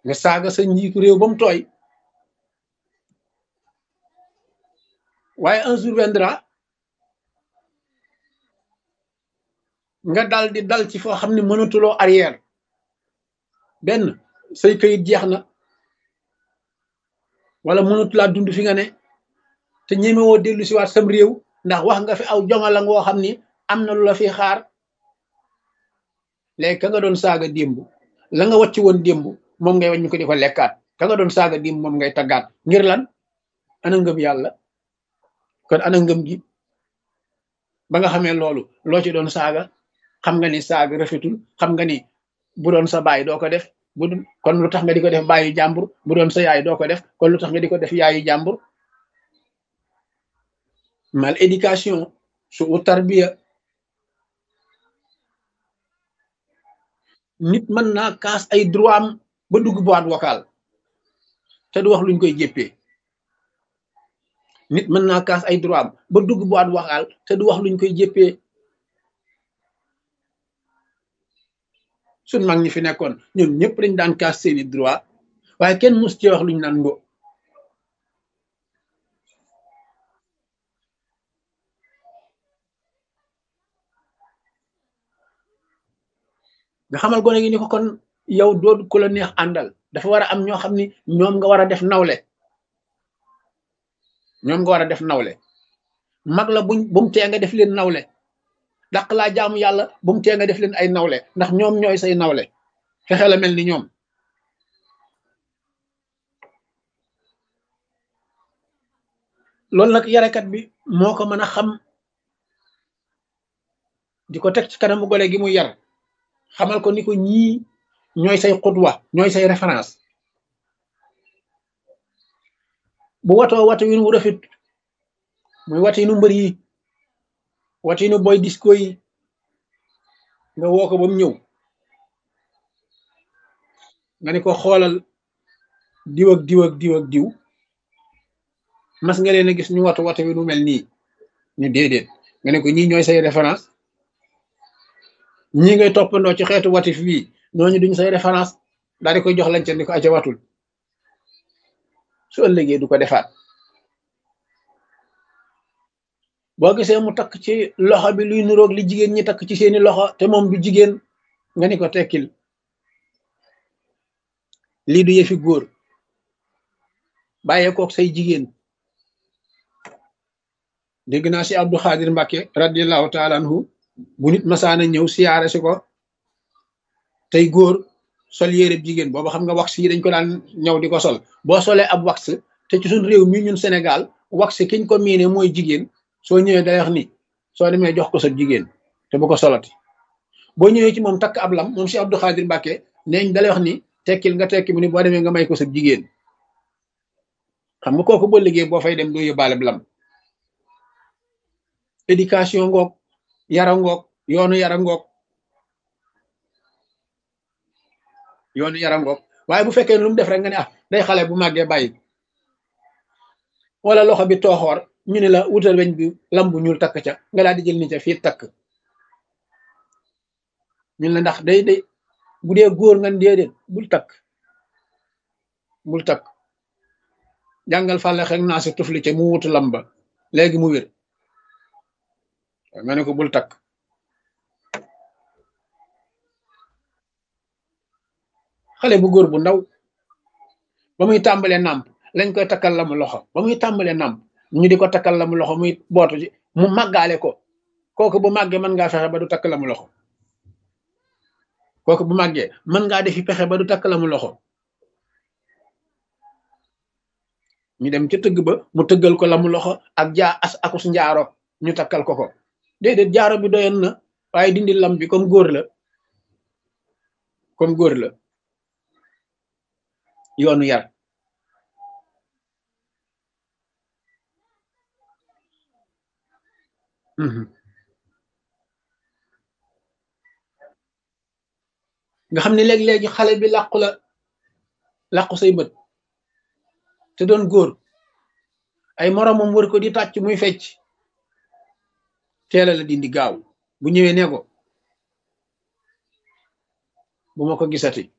nga saaga sa njiitu réew ba mu tooy waaye un jour viendra nga dal di dal ci foo xam ne mënatuloo arrière benn say këyit jeex na wala mënatulaa dund fi nga ne te ñemewoo dellu si waat sam réew ndax wax nga fi aw jongala ngoo xam ni am na lu la fi xaar léegi ka nga doon saaga démb la nga wàcc woon démb moom ngay wañ ko di ko lekkaat ka nga doon saaga démb moom ngay taggaat ngir lan ana ngëm yàlla kon ana ngëm gi ba nga xamee loolu loo ci doon saaga xam nga ni saaga rafetul xam nga ni bu doon sa baay doo ko def bu kon lu tax nga di ko def baayu jàmbur bu doon sa yaay doo ko def kon lu tax nga di ko def yaayu jàmbur mal éducation su u tarbiya nit mën naa kaas ay droit am ba dugg boîte vocale te du wax luñ koy jéppee nit mën naa kaas ay droit am ba dugg boîte vocale te du wax luñ koy jéppee suñ mag ñi fi nekkoon ñoom ñëpp dañ daan kaas seeni droit waaye kenn mus ci wax luñ naan ngo nga xamal gone gi ni ko kon yow doo ku la neex àndal dafa war a am ñoo xam ni ñoom nga war a def nawle ñoom nga war a def nawle mag la buñ bu mu tee nga def leen nawle dàq laa jaamu yàlla bu mu tee nga def leen ay nawle ndax ñoom ñooy say nawle fexe la mel ni ñoom loolu nag yarekat bi moo ko mën a xam di ko teg ci kanamu gone gi mu yar xamal ko ni ko ñii ñooy say xutwa ñooy say référence bu watoo watu win wu rafet muy watinu mbër yi watinu boy disco yi nga woo ko ba mu ñëw nga ni ko xoolal diw ak diw ak diw ak diw mas nga leen a gis ñu watu watu wi nu mel nii ñu déedéet nga ne ko ñii ñooy say référence ñii ngay toppandoo ci xeetu watif bii ñooñu duñ say référence daal di koy jox lañ ca ni ko aca watul su ëllëgee du ko defaat boo gisee mu takk ci loxo bi luy nuroog li jigéen ñi takk ci seeni loxo te moom du jigéen nga ni ko tekkil lii du yëfi góor bàyyee kook say jigéen dégg naa si Abdou Khadir Mbacke radiallahu taala anhu bu nit masaana ñëw siyaare si ko tey góor sol yére jigéen booba xam nga wax yi dañ ko daan ñëw di ko sol boo solee ab wax te ci suñ réew mi ñun Sénégal wax kiñ ko miine mooy jigéen soo ñëwee day wax ni soo demee jox ko sa jigéen te bu ko solati boo ñëwee ci moom takk ab lam moom si Abdou Khadir Mbacke neeñ dalay wax ni tekkil nga tekki mu ni boo demee nga may ko sa jigéen xam nga kooku boo liggéey boo fay dem doo yóbbaale lam éducation ngoog yara ngoog yoonu yara ngoog yoonu yara ngoog waaye bu fekkee lu mu def rek nga ne ah day xale bu màggee bàyyi wala loxo bi tooxoor ñu ne la wutal weñ bi lam bu ñuul takk ca nga daal di jël ni ca fii takk ñun la ndax day day bu dee góor nga déedéet bul takk bul takk jàngal fàlle xek naa si tufli ca mu wutu lam ba léegi mu wér nga ne ko bul takk xale bu góor bu ndaw ba muy tàmbalee nàmp lañ koy takkal la mu loxo ba muy tàmbalee nàmp ñu di ko takkal la mu loxo muy bootu ci mu màggaale ko kooku bu màggee mën ngaa fexe ba du takk la mu loxo kooku bu màggee mën ngaa defi pexe ba du takk la mu loxo ñu dem ca tëgg ba mu tëggal ko la mu loxo ak jaa as akus njaaro ñu takkal ko ko déedéet jaaro bi doyoon na waaye dindi lam bi comme góor la comme góor la yoonu yar nga xam ne léeg-léegi xale bi làqu la làqu say bët te doon góor ay moromam wër ko di tàcc muy fecc teela la dindi gaaw bu ñëwee ne ko bu ma ko gisati